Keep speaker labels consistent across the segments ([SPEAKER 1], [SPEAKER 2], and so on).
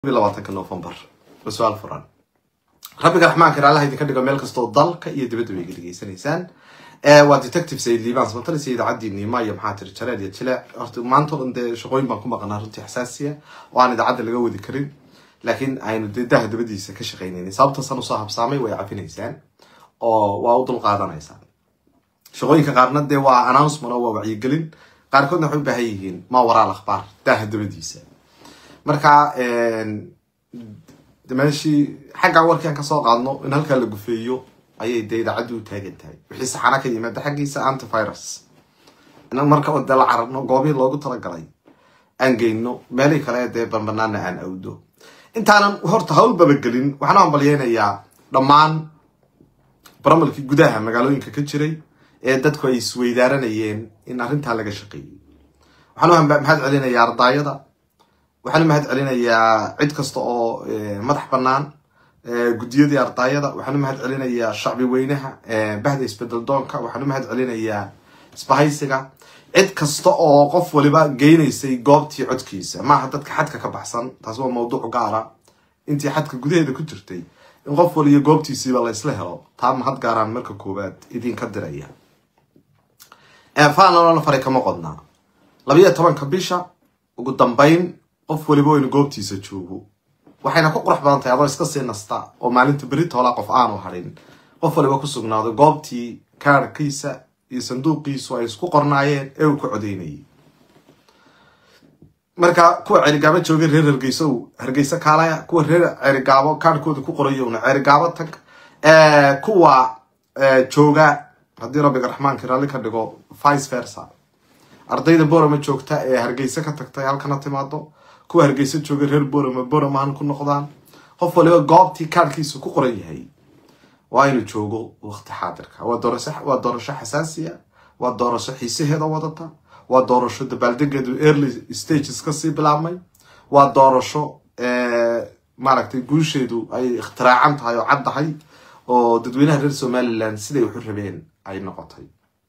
[SPEAKER 1] labaatanka novembar waa su-aal furan rabbiga raxmaanka allah idinka dhigo meel kastoo dalka iyo dibadda bay dhegeysanaysaan waa detective sayid liibaan samatalisa idaacadii niima iyo maxaa tiri jareer iyo jileec horta maanta o dhan dee shaqooyin baan ku maqanaa runtii xasaasiya oo aan idaacadda laga wadi karin laakiin aynu dee daha dabadiisa ka shaqaynaynay sababtasan usoo habsaamay way cafinaysaan oo waa u dul qaadanaysaan shaqooyinka qaarna dee waa announcement oo waa wacyigelin qaarkoodna waxay u baahan yihiin ma waraal akhbaar daha dabadiisa marka meeshii xagga warkii aan kasoo qaadno in halkaa la gufeeyo ayay dee idaacaddu u taagan tahay wixii saxana ka yimaada xaggiisa antivirus inan marka dee la carabno goobihii loogu talagalay aan geyno meelihii kale dee banbanaana aan awdo intaanan horta hawl babagelin waxaan u hambalyeynayaa dhammaan baramalkii gudaha magaalooyinka ka jiray ee dadku ay isweydaaranayeen in arrintaa laga shaqeeyey waxaan u mahad celinayaa ardaayada waxaan u mahad celinayaa cid kasta oo madax bannaan guddiyadii ardaayada waxaan u mahad celinayaa shacbi weynaha bahda isbedel doonka waxaan u mahad celinayaa isbahaysiga cid kasta oo qof waliba geynaysay goobtii codkiisa maaha dadka xadka ka baxsan taas waa mawduuc gaara intii xadka gudaheeda ku jirtay in qof waliyo goobtiisiiba la isla helo taa mahad gaaraan marka koowaad idinka diraya faanalona faray kama qodnaa labayo tobanka bisha ugu dambayn qof waliba waynu goobtiisa joogo waxayna ku qurux badan tahay adoo iska sii nasta oo maalinta berita holaa qof aanu hadhin qof waliba ku sugnaado goobtii kaarkiisa iyo sanduuqiisu ay isku qornaayeen ee uu ku codeynayay marka kuwa cerigaabo joogay reer hargeyso hargeyso kaalaya kuwa reer cerigaabo kaarhkooda ku qorayowna cerigaabo tag kuwa jooga haddii rabbiga raxmaanka raalli ka dhigo vice versa ardayda borama joogta ee hargeysa ka tagtay halkana timaado kuwa hargeysa jooga reer borama boramahan ku noqdaan qof waliba goobtii kaarhkiisa ku qoran yahay waa inuu joogo waqti xaadirka waa doorasho xasaasiya waa doorasho xiisaheeda wadata waa doorasho dabaaldegeedu early stages kasii bilaabmay waa doorasho maaragtay guusheedu ay ikhtiraacaan tahay oo cad tahay oo dadweynaha reer somaliland siday waxu rabeen ay noqotay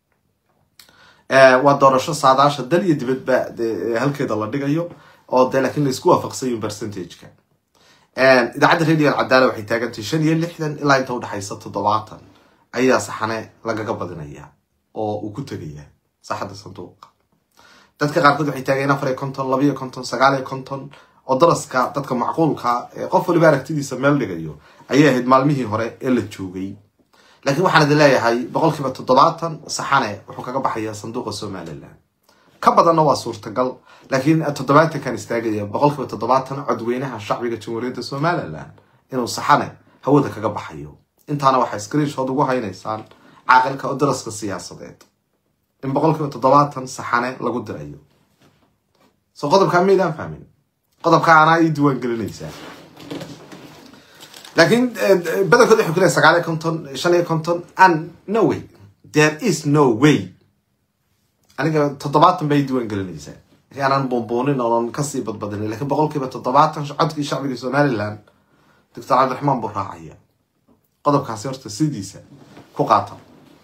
[SPEAKER 1] waa doorasho saadaasha dal iyo dibadba halkeeda la dhigayo oo dee laakiin laisku waafaqsanyin percentageka idaacadda radio alcadaala waxay taagantahay shan iyo lixdan ilaa inta udhexaysa toddobaatan ayaa saxane lagaga badinaya oo uu ku tegaya saxadda sanduuqa dadka qaarkood waxay taageen afar iyo konton laba iyo konton sagaal iyo konton oo daraska dadka macquulka qof waliba aragtidiisa meel dhigayo ayay ahayd maalmihii hore ee la joogay laakiin waxaan idin leeyahay boqolkiiba toddobaatan saxane wuxuu kaga baxaya sanduuqa somaliland ka badanna waa suurtagal laakiin toddobaatankan istaagaya boqolkiiba toddobaatan codweynaha shacbiga jamhuuriyadda somaliland inuu saxane hawada kaga baxayo intaana waxaa screenshood ugu haynaysaan caaqilka oo daraska siyaasadeed in boqolkiiba toddobaatan saxane lagu dirayo so qodobkaa maydaan fahmin qodobka anaa ii diiwaan gelinaysaa laakiin badankood waxay ku leehay sagaal iyo konton shan iyo konton and no way there is no way aniga toddobaatan bay diiwaan gelinaysaa aanan buunbuunin oonan kasii badbadinin lakiin boqolkiiba toddobaatan codkii shacbiga somaliland doctor cabdiraxmaan buu raacaya qodobkaasi horta sidiisa ku qaata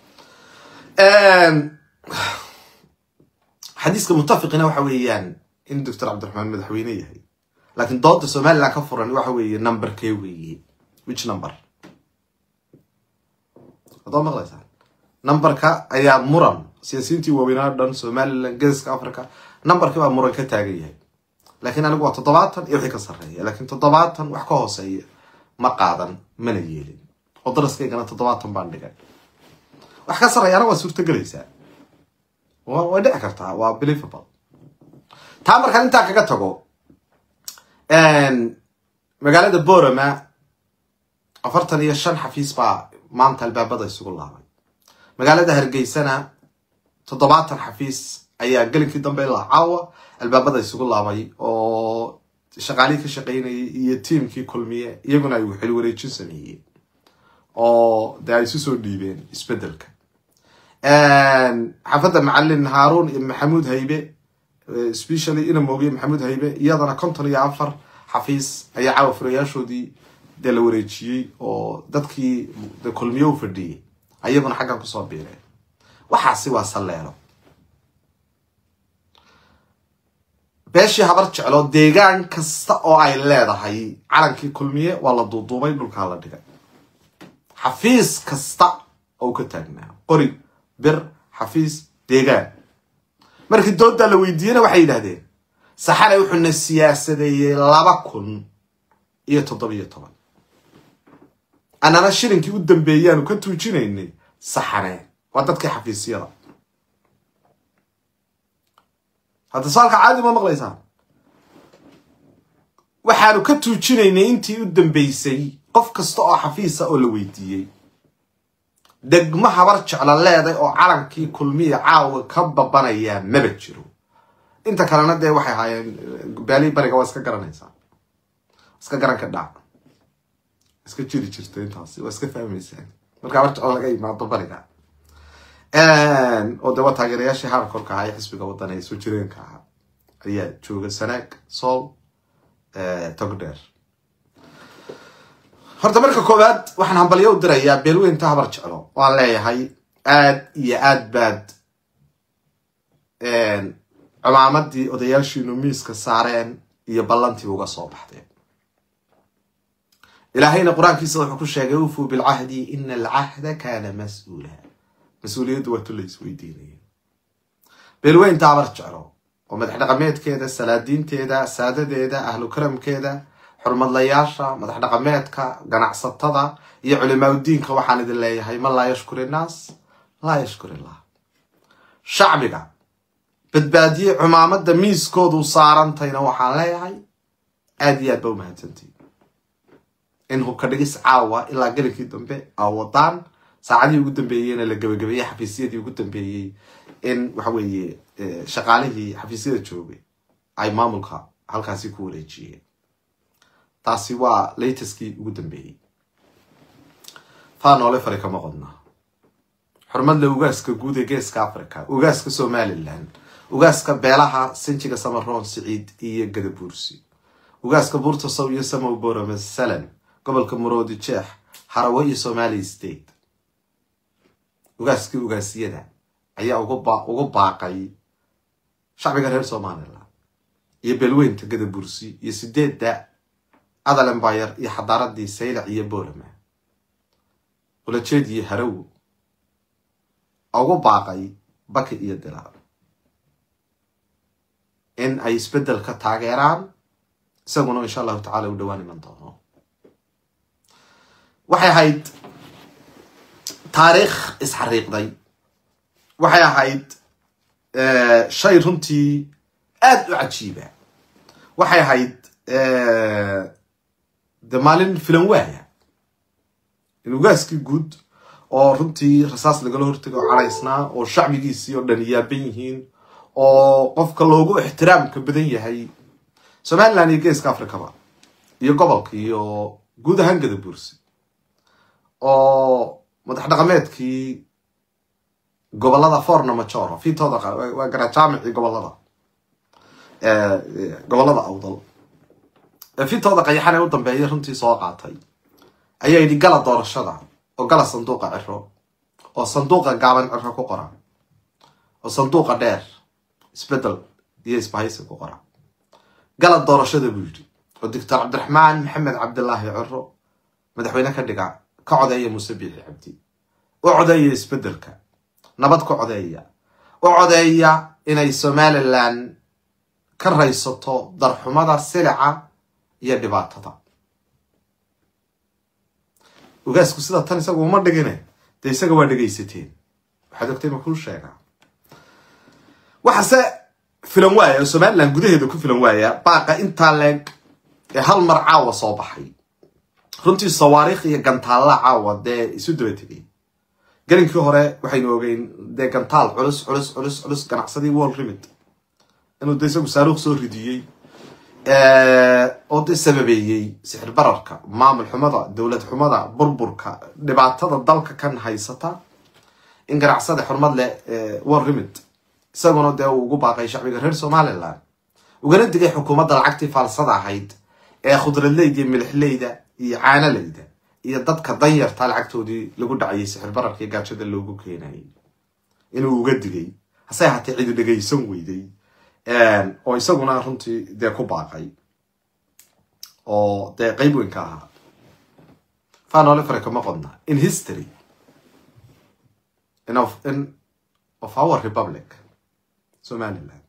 [SPEAKER 1] xadiiska mutafiqina waxa weeyaan in doctor cabdiraxmaan madaxweyne yahay laakiin dooda somaliland ka furan waxa weeye numberkee weeye which number hadoo maqlaysaan numberka ayaa muran siyaasiyiintii waaweynaa dhan somaliland geeska africa numberkii baa muran ka taagan yahay laakiin anigu waa toddobaatan iyo wixii ka sarreeya laakiin toddobaatan wax ka hooseeya ma qaadan mana yeelin oo daraskaygana toddobaatan baan dhigay wax ka sarreeyaana waa suurtagelaysaa way dhici kartaa waa believable taa markaan intaa kaga tago magaalada borama afartan iyo shan xafiis baa maanta albaabada isugu laabay magaalada hargeysana toddobaatan xafiis ayaa gelinkii dambe ilaa caawa albaabada isugu laabay oo shaqaalihii ka shaqaynayay iyo tiamkii kulmiye iyaguna ay xil wareejin sameeyeen oo dee ay isu soo dhiibeen isbedelka xaafadda macalin haarun iyo maxamuud haybe specially ina moogiye maxamuud haybe iyadana konton iyo afar xafiis ayaa caawa furayaashoodii dee la wareejiyey oo dadkii de kulmiye u fadhiyey ayaguna xaggan kusoo biireen waxaasi waa salleelo beeshii habar jeclo deegaan kasta oo ay leedahay calankii kulmiye waa la duuduubay dhulkaa la dhigay xafiis kasta oo ka taagnaa qori bir xafiis deegaan markii dooddaa la weydiiyena waxay yidhahdeen saxane wuxuuna siyaasadeeyey laba kun iyo toddobiyo toban annana shilinkii u dambeeyaanu ka tuujinaynay saxane waa dadkii xafiisyada hadda saalka caadi ma maqlaysaan waxaanu ka tuujinaynay intii u dambeysay qof kasta oo xafiisa oo la weydiiyey degmo habar jeclo leeday oo calankii kulmiya caawa ka babanayaa maba jiro inta kalena dee waxay ahaayeen baali bariga waa iska garanaysaa iska garan ka dhac iska jiri jirta intaasi waa iska fahmaysaan marka habar jeclo laga imaado bariga oo de waa taageerayaashii harkorka ahaa ee xisbiga waddan ee soo jireenka ahaa ayaa jooga sanaag sool togdheer horta marka koowaad waxaan hambalyo u dirayaa beelweynta habar jeclo waan leeyahay aad iyo aad baad cumaamadii odayaashiinu miiska saareen iyo ballantii uga soo baxdeen ilaahayna qur-aankiisa wuxuu ku sheegay ufuu bilcahdi ina alcahda kaana mas-uula mas-uuliyaddu waa tu la isweydiinaya beelweynta habar jeclo oo madax dhaqameedkeeda salaadiinteeda saadadeeda ahlu karamkeeda xurmadlayaasha madax dhaqameedka ganacsatada iyo culimaauddiinka waxaan idin leeyahay man laa yashkur innaas laa yashkur illah shacbiga badbaadiye cumaamada miiskoodu saarantayna waxaan leeyahay aad iyo aad ba umahadsantii in hubka dhigis caawa ilaa gelinkii dambe aa wadaan saacadihii ugu dambeeyeyna la gabagabeeyey xafiisyadii ugu dambeeyey in waxa weeye shaqaalihii xafiisyada joogay ay maamulka halkaasi ku wareejiyeen taasi waa lateskii ugu dambeeyey faa noole fari kama qodna xurmadle ugaaska guud ee geeska africa ugaaska somalilan ugaaska beelaha sinjiga samaroon siciid iyo gadabuursi ugaaska buurta sow iyo samow borome salan gobolka muroodi jeex harawe iyo somali state ugaaskii ugaasyada ayaa ugu baaqay shacbiga reer somalilan iyo beelweynta gadabursi iyo sideedda adal embayar iyo xadaaradii saylac iyo borama ulajeediyo haraw ugu baaqay baki iyo dilaal in ay isbeddel ka taageeraan isaguna insha allahu tacala u dhowaan iman doono waxay ahayd taariikh isxariiqday waxay ahayd shay runtii aada u cajiiba waxay ahayd de maalin filan waaya in ugaaskii guud oo runtii rasaas lagala hortego oo caraysnaa oo shacbigiisii oo dhan yaaban yihiin oo qofka loogu ixtiraamka badan yahay somaliland iyo geeska africaba iyo gobolka iyo guud ahaan gadabuursi oo madax dhaqameedkii gobolada forna majoro fitooda waa garaa jaamicii gobolada gobolada awdal fitooda qayaxan ee u dambeeya runtii soo qaatay ayaa yidhi gala doorashada oo gala sanduuqa ciro oo sanduuqa gaaban ciro ku qora oo sanduuqa dheer isbedel iyo isbahaysi ku qora gala doorashada buu yidhi oo doctor cabdiraxmaan maxamed cabdilaahi ciro madaxweyne ka dhiga ka codeeya muuse biixi cabdi u codeeya isbedelka nabad ka codeeya u codeeya inay somalilan ka raysato darxumada silica iyo dhibaatada ogaasku sida tan isagu uma dhigine dee isaga waa dhegaysateen waxaad ogtay ma kuu sheegaa waxaase filan waaya oo somalilan gudaheeda ku filan waaya baaqa intaa leeg ee hal mar caawa soo baxay runtii sawaariikh iyo gantaalla caawa dee isu daba tegay gelinkii hore waxaynu ogeyn dee gantaal culus culus culus culus ganacsadii wall rimid inuu de isagu saaruuq soo ridiyey oo de sababeeyey sixir bararka maamul xumada dowlad xumada burburka dhibaatada dalka kan haysata in ganacsada xurmad leh wall rimid isaguna dee uu ugu baaqay shacbiga reer somalilan ugana digay xukuumadda lacagtii faalsada ahayd ee khudradleyda iyo milixleyda iyo caanaleyda iyo dadka danyarta lacagtoodii lagu dhacayay sixir bararka iyo gaajada loogu keenayay inuu uga digay hase ahaatee cidu dhegaysan weyday oo isaguna runtii dee ku baaqay oo dee qeyb weyn ka ahaa fanole fare kama qodna in history in of, in of our republic somaliland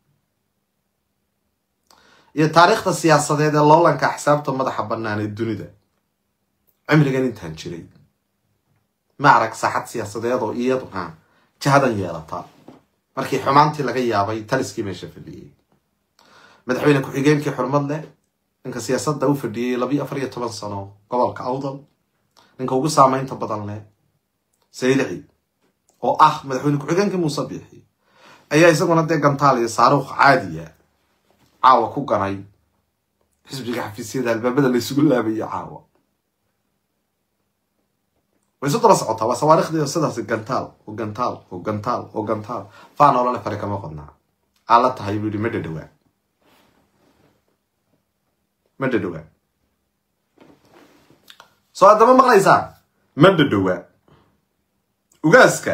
[SPEAKER 1] iyo taariikhda siyaasadeed ee loolanka axsaabta madaxa bannaan ee dunida cimrigan intaan jiray ma arag saaxad siyaasadeed oo iyaduna jahadan yeelata markii xumaantii laga yaabay taliskii meesha fadhiyey madaxweyne ku-xigeenkii xurmad leh ninka siyaasadda u fadhiyey labiyo afar iyo toban sano gobolka awdal ninka ugu saameynta badan leh saylici oo ah madaxweyne ku-xigeenkii muuse biixi ayaa isaguna dee gantaal iyo saaruukh caadiya caawa ku ganay xisbiga xafiisyada albaabada la isugu laabayo caawa way isu daba socotaa waa sawaarikhdi sidaas gantaal oo gantaal oo gantaal oo gantaal faan olole fari kama qodnaa aa la tahay buu yihi ma dhadhawaa ma dhadhawaa soo haddama maqlaysaan ma dhadhawaa ugaaska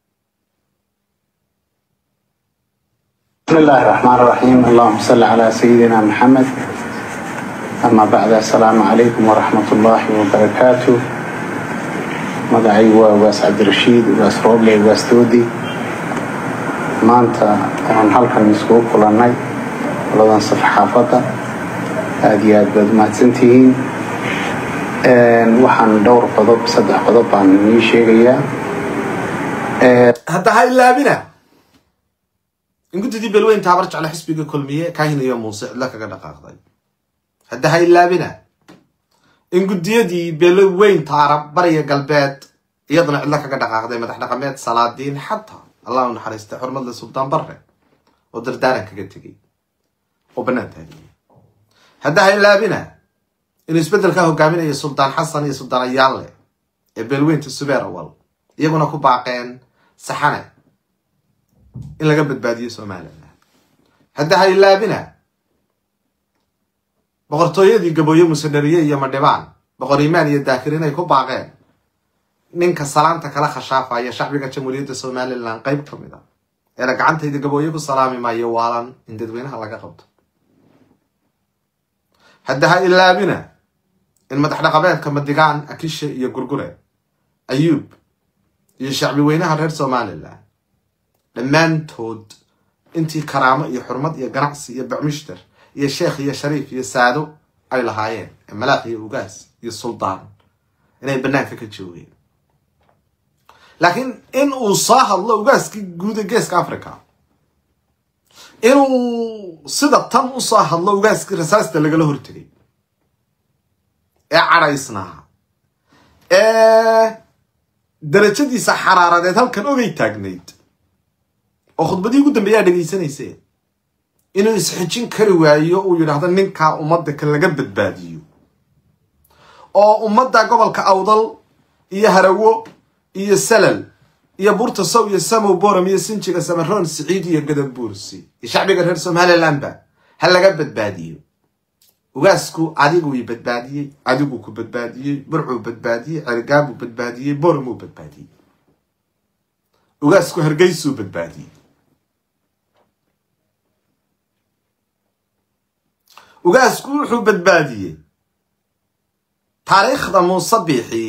[SPEAKER 2] بسم الله الرحمن الرحيم اللهم صل على سيدنا محمد أما بعد السلام عليكم ورحمة الله وبركاته magacay waa ugaas cabdirashiid ugaas rooble ugaas doodi maanta waxaan halkan iskugu kulannay qoladan safaxaafadda aada iyo aad baad umahadsantihiin waxaan dhowr qodob saddex qodob baan inii sheegayaa
[SPEAKER 1] hadda ha ilaabina in guddidii belweyn taabar jeclo xisbiga kulmiye kahin iyo muuse cidlo kaga dhaqaaqday hadda ha ilaabina in guddiyadii beloweyn taarab bariya galbeed iyaduna cidlo kaga dhaqaaqday madax dhaqameed salaadiin xataa allah u naxariistay xurmadle suldaan barre oo dardaaran kaga tegay oo bannaan taagiyay hadda ha ilaabina inuu isbeddelkaa hogaaminaya suldaan xasan iyo suldaan ayaalle ee beelweynta subeer awal iyaguna ku baaqeen saxane in laga badbaadiyo somalilan hadda ha ilaabina boqortooyadii gabooye musanariye iyo madhibaan boqor imaan iyo daakir inay ku baaqeen ninka salaanta kala khashaafaya shacbiga jamhuuriyadda somalilan qeyb ka mid a eena gacantayda gabooye ku salaami maayo waalan in dadweynaha laga qabto hadda ha ilaabina in madax dhaqameedka madigaan akishe iyo gurgure ayuub iyo shacbi weynaha reer somalilan dhammaantood intii karaamo iyo xurmad iyo ganacsi iyo bacmushtar iyo sheekh iyo shariif iyo saado ay lahaayeen malaaq iyo ugaas iyo suldaan inay bannaanka ka joogeen laakiin in uu soo hadlo ugaaskii guuda geeska africa inuu sida tan u soo hadlo ugaaskii rasaasta lagala hortegay ee cadhaysnaa ee darajadiisa xaraaradeed halkan ogay taagnayd oo khudbadii ugu dambeeyaa dhegaysanayseen inuu isxijin kari waayo uu yidhaahdo ninkaa ummadda ka laga badbaadiyo oo ummadda gobolka awdal iyo harawo iyo salal iyo burta sow iyo samow boram iyo sinjiga samaroon siciid iyo gadabuursi iyo shacbiga reer somalilandba ha laga badbaadiyo ugaasku adiguu i badbaadiyey adiguu ku badbaadiyey burcuu badbaadiyey cergaabuu badbaadiyey boramuu badbaadiyey ugaasku hargeysuu badbaadiyey ugaasku wuxuu badbaadiyey taariikhda muuse biixi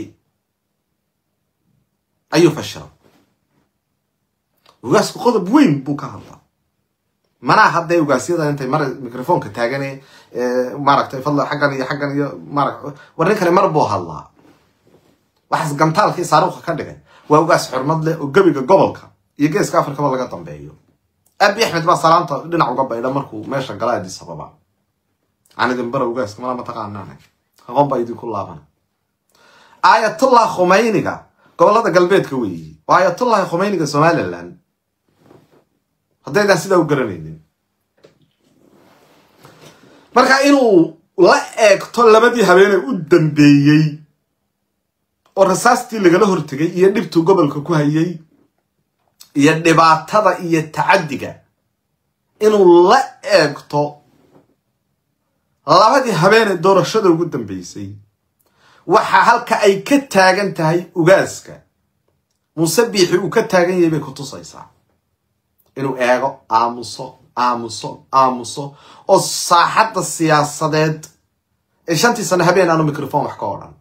[SPEAKER 1] ayuu fashilay ugaasku qodob weyn buu ka hadlaa manaa hadday ugaasyada intay mar microfonka taagane maaragtay fadla xaggan iyo xaggan iyo mara war ninkani mar buu hadlaa waxaas gantaalkii saaruuqa ka dhigay waa ugaas xurmad leh oo gebiga gobolka iyo geeska afrikaba laga dambeeyo abi axmed baa salaanta dhinac uga baydha markuu meesha gala adis ababa aan idin bara ugaaska mala mataqaanaan aqoon baa idinku laabana aayatullah khumeyniga gobolada galbeedka weeyi waa aayatullahi khumeyniga somalilan haddaydaan sidaa u garanaynin marka inuu la eegto labadii habeenee u dambeeyey oo rasaastii lagala hortegay iyo dhibtuu gobolka ku hayay iyo dhibaatada iyo tacaddiga inuu la eegto labadii habeenee doorashada ugu dambeysay waxa halka ay ka taagan tahay ugaaska muuse biixi uu ka taagan yahay bay ku tusaysaa inuu eego aamuso aamuso aamuso oo saaxadda siyaasadeed ee shantii sano habeen aanu microfon wax ka odhan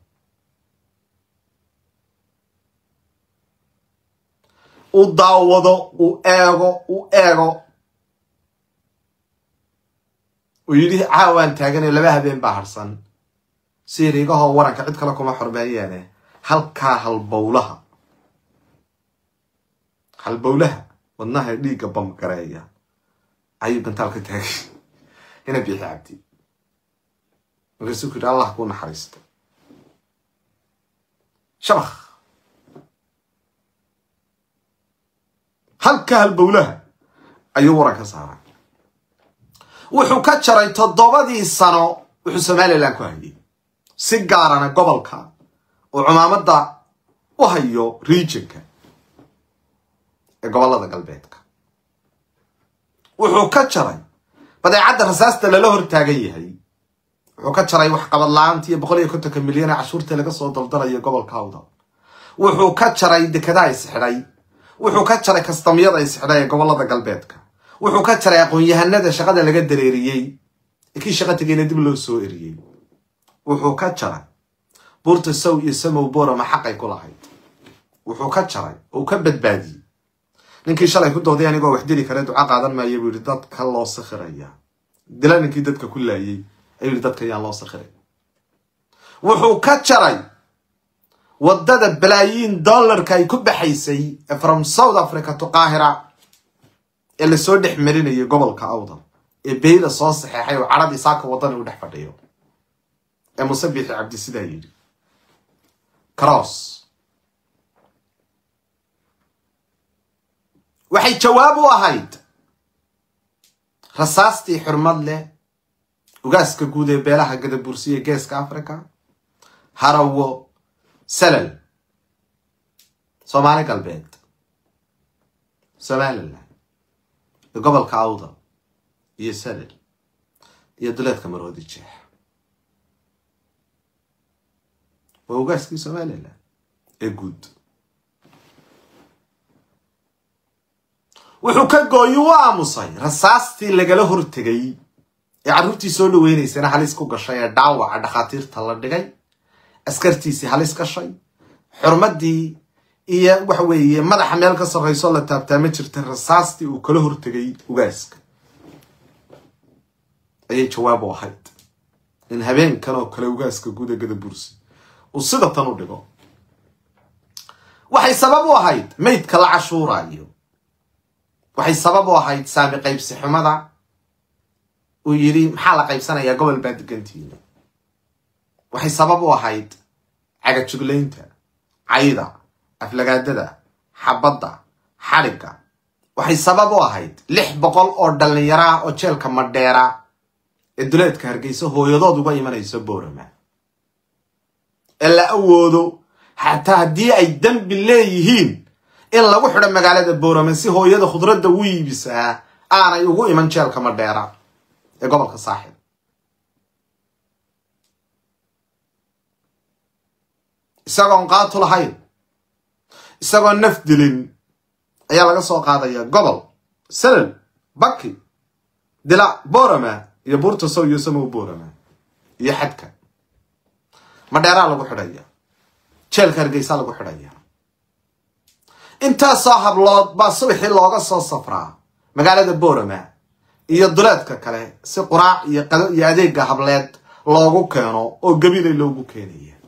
[SPEAKER 1] u daawado u eego u eego uu yidhi caawaan taagane laba habeen baa harsan siiriigahoo waranka cid kale kuma xormeeyeene halkaa halbowlaha halbowlaha wadnaha dhiigga bamgareeya ayuu gantaal ka taagay ina biixi cabdi markaasuu ku yidhi allah kuu naxariisto shabakh halka halbowlaha ayuu waran ka saaray wuxuu ka jaray toddobadii sano wuxuu somalilan ku hayay si gaarana gobolka oo cumaamadda u hayo regionka ee gobollada galbeedka wuxuu ka jaray badeecadda rasaasta lala hor taagan yahay wuxuu ka jaray waxqabad la-aantii iyo boqol iyo kontonka milyan ee cashuurta laga soo daldalayo gobolka awda wuxuu ka jaray dekedaha isxidhay wuxuu ka jaray kastamyada isxidhay ee gobollada galbeedka wuxuu ka jaray aqoon-yahanada shaqada laga dareeriyey ee kii shaqa tegeyna dib loo soo eriyey wuxuu ka jaray buurta sow iyo samow borama xaqay ku lahayd wuxuu ka jaray oo ka badbaadiyey ninkii shalay ku dooday anigoo wax dili kare duca qaadan maayo buu yidhi dadka loo sakhiraya dila ninkii dadka ku laayey ayuu yidhi dadka yaan loo sakhiray wuxuu ka jaray waddada balaayiin dollarka ay ku baxaysay from south africa to qaahira ee lasoo dhex marinayay gobolka awdal ee beyda soo saxeexay oo caradii saaka waddani u dhex fadhiyo ee muse biixi cabdi sidaa yidhi cross waxay jawaab u ahayd rasaastii xurmad leh ugaaska guud ee beelaha gadabursiya geeska africa harawo salal soomaali galbeed somalilan iyo gobolka awda iyo salal iyo duleedka maroodi jeex waa ugaaskii somalilan ee guud wuxuu ka gooyi u aamusay rasaastii lagala hortegay ee carruurtii soo dhaweynaysana halis ku gashay ee dhaawaca dhakhaatiirta la dhigay askartiisii halis gashay xurmaddii iyo waxa weeye madaxa meel ka sarrayso la taabtaa ma jirta rasaastii uu kala hortegay ugaaska ayay jawaab u ahayd in habeenkan oo kale ugaaska guuda gadabursi uu sida tan u dhigo waxay sabab u ahayd maydka la cashuuraayo waxay sabab u ahayd saami qaybsi xumada uu yidhi maxaa la qaybsanayaa gobol baa degantiina waxay sabab u ahayd cagajuglaynta cayda aflagaadada xabadda xadhigga waxay sabab u ahayd lix boqol oo dhallinyaro ah oo jeelka madheera ee duleedka hargeysa hooyadood uga imanayso boorama ee la awoodo xataa haddii ay dembi leeyihiin in lagu xidho magaalada boorama si hooyada khudradda u iibisaa aanay ugu iman jeelka madheera ee gobolka saaxib isagoon qaatu lahayn isagoon naf dilin ayaa laga soo qaadaya gobol salal baki dila borama iyo buurta sow iyo samow borama iyo xadka madheeraa lagu xidhaya jeelka hargeysaa lagu xidhaya intaasoo hablood baa subaxii looga soo safraa magaalada borama iyo duleedka kale si quraac iyo qado iyo adeega hableed loogu keeno oo gabilay loogu keenaya